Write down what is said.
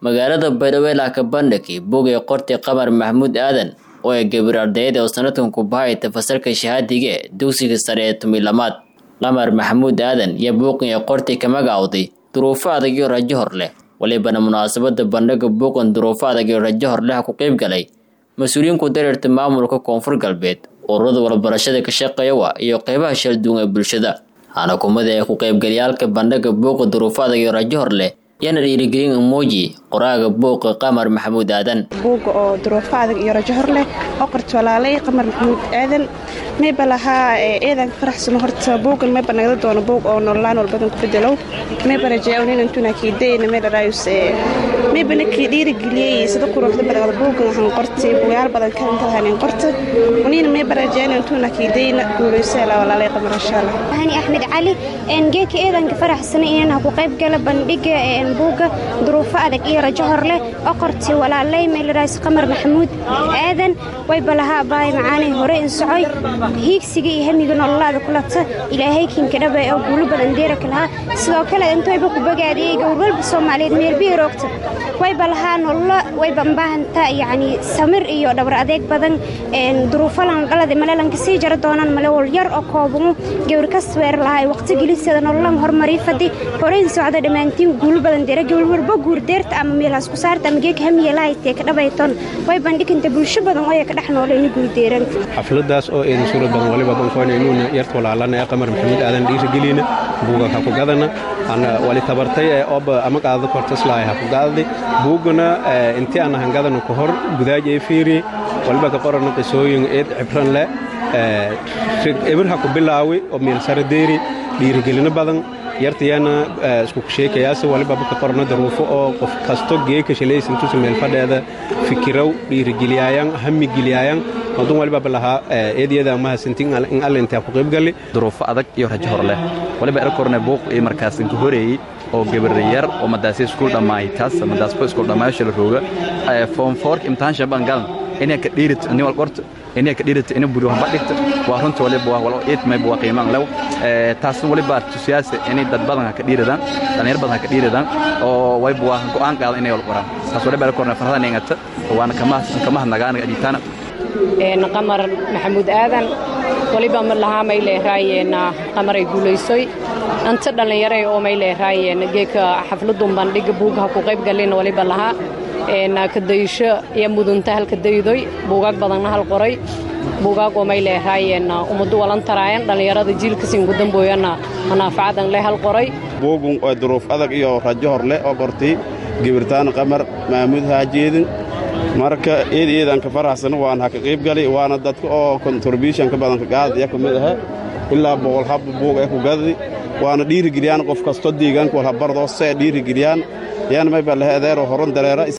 magaalada baydhabo ilaa kabandhigi bog ee qortay qamar maxamuud aadan oo ay gabir ardayada oo sanadkan ku bahayta fasalka shahaadiga ee dugsiga sare ee tumilamaad qamar maxamuud aadan iyo buuqan ee qortay ka magacowday duruufo adag iyo rajo hor leh walibana munaasabada bandhiga buuqan duruufo adag iyo rajo hor leh ku qayb galay mas-uuliyiin ku dareerta maamulka koonfur galbeed ururada walbarashada ka shaqeeyawa iyo qeybaha shal duwan ee bulshada hana kumada ee ku qaybgalyaalka bandhiga buuqa duruufo adag iyo rajo hor leh yana dhiirigelin emoji qoraaga buuqa qamar maxamuud aadan buuga oo duruufo adag iyo rajo hor leh oo qorta walaalay qamar maxamuud aadan mayba lahaa eedan faraxsano horta buugan mayba nagada doono buug oo nololaan walbadan ku bedelow mayba rajeeyo ninantuna kiidayna meydharaayus maybana kii dhiirigeliyey sida quruxda badagada buugan ahan qortay bugayaal badan kaintalahanin qorta unina mayba rajeeyo ninantuna kiidayna guulayseela walaalay qamar inshaalla hani axmed cali geeka eedanka faraxsana inaan ku qayb gala bandhiga buuga duruufo adag iyo rajo hor leh oo qortay walaalay meelaraas qamar maxamuud aadan wayba lahaa baay macaanay hore in socoy hiigsiga iyo hamiga nololaada kulata ilaahay kinkadhaba oo guulo badan deeraka lahaa sidoo kale intayba ku bagaadiyey gowrwalba soomaaliyeed meelbiya roogta wayba lahaa nololo wayba mbaahantaa yacni samir iyo dhabar adeeg badan duruufalan dhalada malelanka sii jara doonaan male wal yar oo koobangu gawr kas weer lahaa waqti gelisada nololan hormarii fadi horeyn socda dhammaantiin guulo badan deera gawr walba guur deerta ama meelaas ku saarta ama geeg hamiya lahaytee ka dhabayton way bandhiganta bulsho badan oo ka dhex noolayni guuldeeran xafladaas oo eedan suurad badan waliba bankoonaynuuna yarta walaalana ee qamar maxamuud aadan dhiirigelina buuga ha ku gadana wali tabartay ee oba ama qaadada kortaslaay ha ku gaadadi buugana intii aan hangadana ku hor gudaaj ee fiiri waliba ka qorana qisooyin eed cibran leh ebir ha ku bilaawi oo meel sare deeri dhiirigelino badan yartayana isku sheekayaase waliba ka qorna daruufo oo qof kasto geeka shalaysantusa meel fadheeda fikirow dhiirigeliyaayaan hamigeliyaayaan madun waliba balahaa eedyada mahasantin in alle intaa ku qaybgali duruufo adag iyo rajo hor leh waliba erakorne buuq iyo markaas inka horeeyey oo gabariyar oo madaasi iskuul dhammaay taas madaasba iskuul dhammaayasha la rooga foom foork imtixaan shaban galan inay ka dhiirit ni wal qorto inay ka dhiirit inay buri waxba dhigta waa runta waliba waa walo eed mayba waa qiimaan lew taasna waliba tusiyaasa inay dad badan ka dhiiradaan dhalinyar badan ka dhiiradaan oo wayba waa go'aan qaadan inay wal qoraan taas waliba erakorne farhadan ingata waana kamaha nagaana ajitaana qamar maxamuud aadan waliba ma lahaa may leeraayeen qamaray guulaysoy anta dhallinyaray oo may leeraayeen geeka xafladun bandhiga buugaha ku qayb galin waliba lahaa kadaysho iyo mudunta halka daydoy buugaag badanna hal qoray buugaag oo may leeraayeen ummadu walan taraayan dhallinyarada jiilkasiin gudambooyana manaafacadan le hal qoray buugun oo duruuf adag iyo rajo hor leh oo qortay gibirtaan qamar maamuud haajeedin marka eed eedanka faraxsan waan ha ka qayb gali waana dadka oo kontributionka badanka gaadaya ka mid aha ilaa boqol habba buug ee ku gadadi waana dhiirigeliyaan qof kasto deegaanka walhabardo see dhiirigeliyaan yaan mayba lehe adeero horan dareera